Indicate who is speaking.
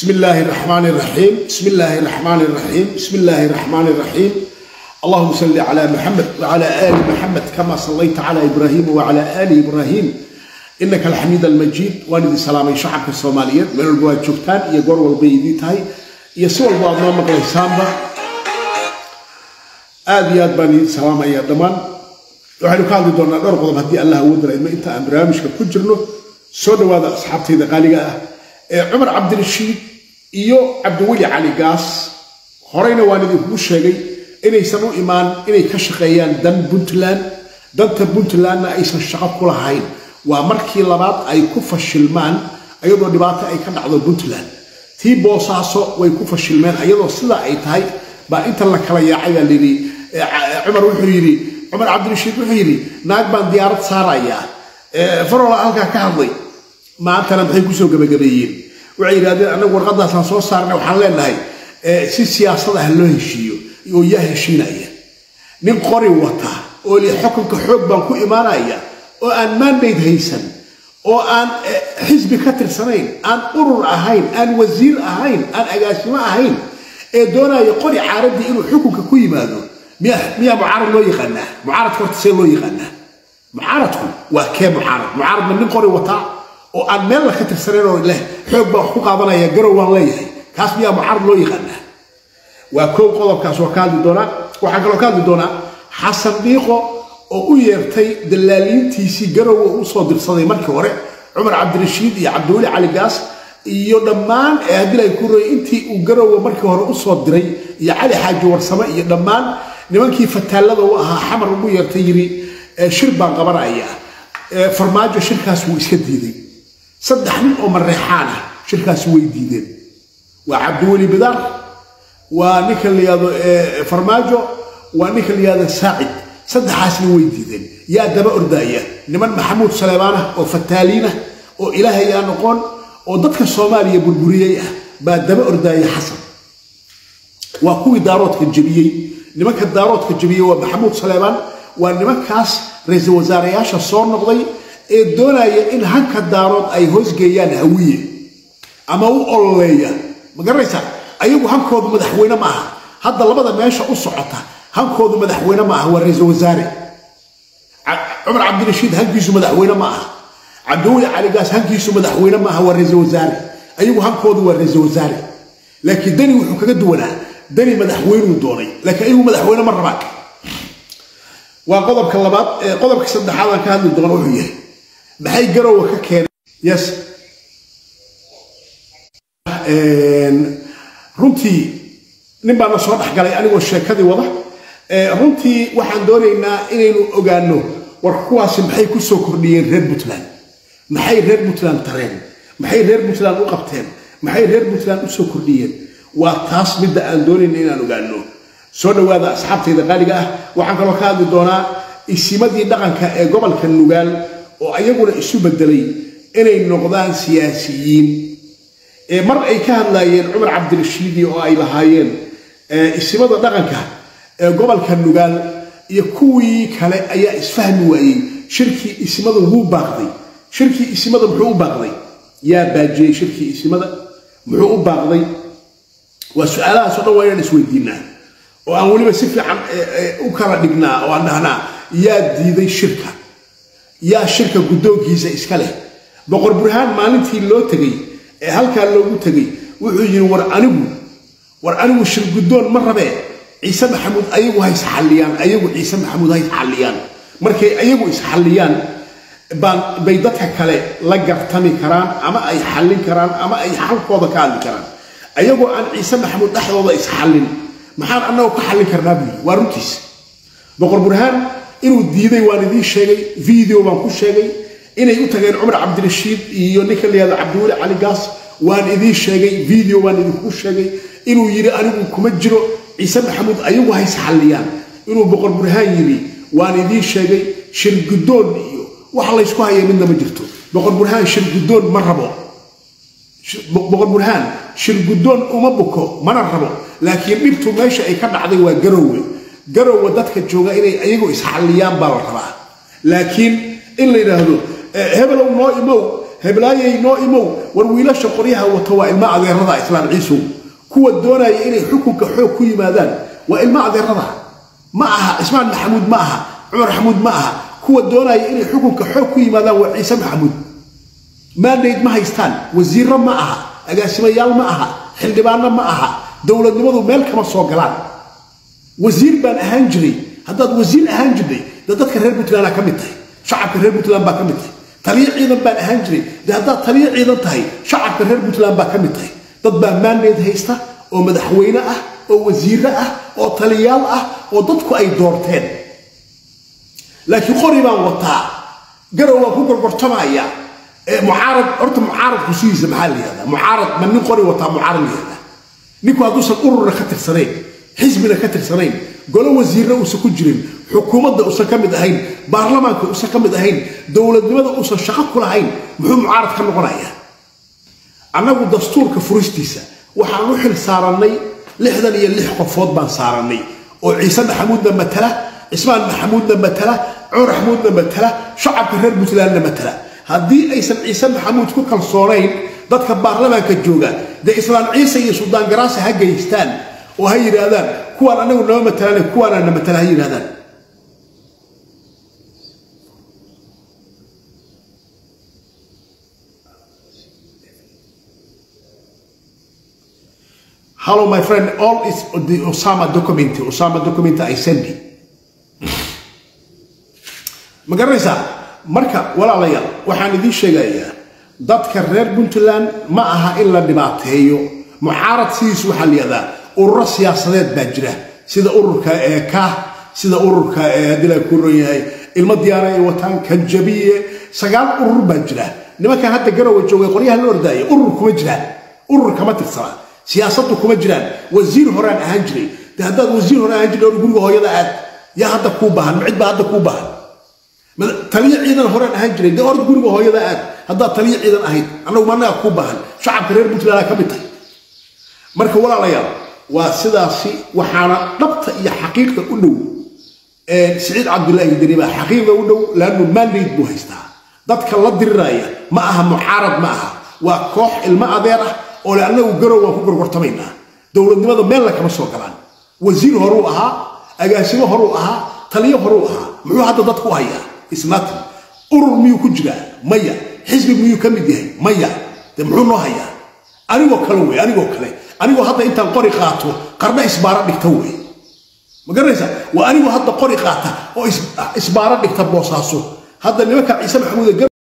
Speaker 1: بسم الله الرحمن الرحيم بسم الله الرحمن الرحيم بسم الله الرحمن الرحيم اللهم صل على محمد وعلى آل محمد كما صليت على إبراهيم وعلى آل إبراهيم إنك الحميد المجيد وأنا سلامي شعبك الصوماليين من الجواد شفتان يقول والبيدي تاي يسوع بعض ما مقل سامبا آديات بني سلام يا دمان waxaynu ka hadli doonaa dhowr qodob haddii allah uu diray ma inta aan barnaamijka ku jirno soo dhawaada asxaabtayda qaaliga ah ee cumar cabdirashiid iyo cabdiweli cali gaas horeyna waan idinkugu sheegay inaysan u imaan inay ka shaqeeyaan dan puntland danta puntlandna aysan shaqo ku lahayn waa markii labaad ay ku fashilmaan ayadoo dhibaato ay ka dhacdo puntland tii boosaaso way ku fashilmeen ayadoo sidaa ay tahay baa inta la kala yaacay baa layidhi cumar wuxuu yidhi cumar cabdirashiid wuxuu yidhi naag baan diyaarad saarayaa farola halkaa ka hadlay maantana maxay kusoo gabagabeeyeen waxay yidhahdeen annagu warqadaasaan soo saarnay waxaan leenahay si siyaasad ah loo heshiiyo oo yaa heshiinaya nin qori wata oo li xukunka xoog baan ku imaanaya oo aan mandate haysan oo aan xisbi ka tirsanayn aan urur ahayn aan wasiir ahayn aan agaasimo ahayn ee doonaya qori caaradii inuu xukunka ku yimaado miyaa mucaarad loo yaqaanaa mucaaradka horta see loo yaqaanaa mucaaradku waa kee mucaarad mucaaradna nin qori wataa oo aan meel la ka tirsanayn oo leh xoog baan wax ku qaadanaya garow waan leeyahay kaas miyaa mucaarad loo yaqaanaa waa koow qodobkaas waa ka hadli doonaa waxaan kaloo ka hadli doonaa xasan dhiiqo oo u yeertay dallaaliintiisii garowa u soo dirsaday markii hore cumar cabdirashiid iyo cabdiweli cali gaas iyo dhammaan ee haddii ay ku royay intii uu garowa markii hore u soo diray iyo cali xaaji warsame iyo dhammaan nimankii fataalada u ahaa xamar ugu yeertay yiri shir baan qabanaya farmaajo shirkaas wuu iska diiday saddex nin oo mareexaan ah shirkaas way diideen waa cabdiweli bidaar waa ninka la yihahdo farmaajo waa ninka la yihahdo saacid saddexaasna way diideen yaa daba ordaya niman maxamuud saleebaan ah oo fataaliin ah oo ilaahay aa noqon oo dadka soomaaliya burburiyey ah baa daba ordaya xasan waa kuwii daaroodka jebiyey nimanka daaroodka jebiyey waa maxamuud saleebaan waa nimankaas ra-iisul wasaarayaasha soo noqday ee doonaya in hanka daarood ay hoosgeeyaan hawiye ama u ololeeya ma garanaysaa ayagu hankoodu madaxweyne ma aha hadda labada meesha u socota hankoodu madaxweyne ma aha waa ra-iisul wasaare cumar cabdirashiid hankiisu madaxweyne ma aha cabdiweli caligaas hankiisu madaxweyne ma aha waa ra-iisul wasaare ayagu hankoodu waa ra-iisul wasaare laakiin dani wuxuu kaga duwanaa dani madaxweynuu doonay laakiin ayagu madaxweyne ma rabaan waa qodobka labaad qodobka saddexaad aan ka hadli doono wuxuu yahay maxay garowa ka keeneen yes runtii nin baana soo dhexgalay anigoo sheekadii wada runtii waxaan doonaynaa inaynu ogaano war kuwaasi maxay ku soo kordhiyeen reer puntland maxay reer puntland tareen maxay reer puntland u qabteen maxay reer puntland u soo kordhiyeen waa taas midda aan doonayna inaan ogaano soo dhawaada asxaabtayda qaaliga ah waxaan kaloo ka hadli doonaa isimadii dhaqanka ee gobolka nugaal oo ayaguna isu bedelay inay noqdaan siyaasiyiin mar ay ka hadlaayeen cumar cabdirashiidi oo ay lahaayeen isimada dhaqanka ee gobolka nugaal iyo kuwii kale ayaa isfahmi waayey shirkii isimada wuu baaqday shirkii isimada muxuu u baaqday yaa baajiyey shirkii isimada muxuu u baaqday waa su-aalahaasoo dhan waa inaan isweydiinaa oo aan weliba si fiican u kala dhignaa oo aan dhahnaa yaa diiday shirka yaa shirka guddoonkiisa iska leh boqor burhaan maalintii loo tegay ee halkaa loogu tegay wuxuu yidhi war anigu war anigu shir guddoon ma rabee ciise maxamuud ayagu ha isxalliyaan ayagu ciise maxamuud ha isxalliyaan markay ayagu isxalliyaan bay dadka kale la gartami karaan ama ay xallin karaan ama ay xalkooda ka hadli karaan ayagoo aan ciise maxamuud dhexdooda isxallin maxaan annagoo ka xallin karnaa buyi waa runtiis boqor burhaan inuu diiday waan idiin sheegay video baan ku sheegay inay u tageen cumar cabdirashiid iyo ninka la yihahdo cabdiweli cali gaas waan idiin sheegay video baan idinku sheegay inuu yidhi anigu kuma jiro ciise maxamuud ayagu ha isxalliyaan inuu boqor burhaan yidhi waan idiin sheegay shir guddoon iyo wax laysku haya midna ma jirto boqor burhaan shir guddoon ma rabo boqor burhaan shir guddoon uma buko mana rabo laakiin dhibtu meesha ay ka dhacday waa garowe garowe dadka jooga inay ayagu isxalliyaan baa la rabaa laakiin in la yidhaahdo hebelow noo imow heblaayay noo imow war wiilasha qoryaha wata waa ilma adeerada islaan ciisow kuwa doonaya inay xukunka xoog ku yimaadaan waa ilma adeerada ma aha cismaan maxamuud ma aha cumar maxamuud ma aha kuwa doonaya inay xukunka xoog ku yimaadaan waa ciise maxamuud maandayd ma haystaan wasiirro ma aha agaasimayaal ma aha xildhibaanno ma aha dowladnimadu meel kama soo galaan wasiir baan ahaan jiray haddaad wasiir ahaan jirtay dee dadka reer puntlandaa ka mid tahay shacabka reer puntland baa ka mid tahay taliyo ciidan baan ahaan jiray dee haddaad taliyo ciidan tahay shacabka reer puntland baa ka mid tahay dad baa maandayd haysta oo madaxweyne ah oo wasiirro ah oo taliyaal ah oo dadku ay doorteen laakiin qori baan wataa garow waan ku gorgortamaya mucaarad horta mucaaradku sidiisa maxaa la yihahdaa mucaarad ma nin qori wataa mucaarad la yihahdaa ninku hadduusan ururna ka tirsanayn xisbina ka tirsanayn golo wasiirna uusan ku jirin xukuumadda uusan ka mid ahayn baarlamaanka uusan ka mid ahayn dowladnimada uusan shaqo ku lahayn muxuu mucaarad ka noqonayaa annagu dastuurka furistiisa waxaan u xil saarannay lixdan iyo lix qofood baan saarannay oo ciise maxamuudna matala cismaan maxamuudna matala cumar maxamuudna matala shacabka reer puntlandna matala haddii aysan ciise maxamuud ku kalsoonayn dadka baarlamaanka jooga dee islaan ciise iyo suldaan garaasa ha geystaan oo ha yidhaahdaan kuwaan anagu nama matalaan kuwaanaa na matala ha yidhahdaan Hello, my friend. All is the Osama document. Osama document I send you. ma garanaysaa marka walaalayaal waxaan idiin sheegayaa dadka reer puntland ma aha in la dhibaateeyo mucaarad sidiis waxaa la yihahdaa ururo siyaasadeed baa jira sida ururka ee kaah sida ururka ee haddii la ku ron yahay ilmo diyaara ay wataan kanjabiye sagaal urur baa jira nimankan hadda garowa joogay qoryaha la ordaaya urur kuma jiraan urur kama tirsana siyaasaddu kuma jiraan wasiir horaan ahaan jiray de haddaad wasiir hore ahaan jiray or guriga hooyada aad yaa hadda kuu baahan ma cid baa hadda kuu baahan taliyo ciidan horaan ahaan jiray dee orda guriga hooyada aad haddaad taliyo ciidan ahayd annagu managa kuu baahan shacabka reer puntland ka mid tahay marka walaalayaal waa sidaasi waxaana dhabta iyo xaqiiqda u dhow siciid cabdulaahi deni baa xaqiiqda u dhow laannu maandayd buu haystaa dadka la diriraya ma aha mucaarad ma aha waa koox ilmo adeer ah oo le annagu garow waan ku gorgortamaynaa dowladnimada meelna kama soo galaan wasiir horuu ahaa agaasimo horuu ahaa taliyo horuu ahaa muxuu hadda dadku u hayaa isnatin urur miyuu ku jiraa maya xisbi miyuu ka mid yahay maya de muxuu noo hayaa anigoo kale wey anigoo kale anigoo hadda intaan qori qaato qarna isbaaro dhigta wey ma garanaysaa waa anigoo hadda qori qaata oo isbaaro dhigta boosaaso hadda nimanka ciise maxamuud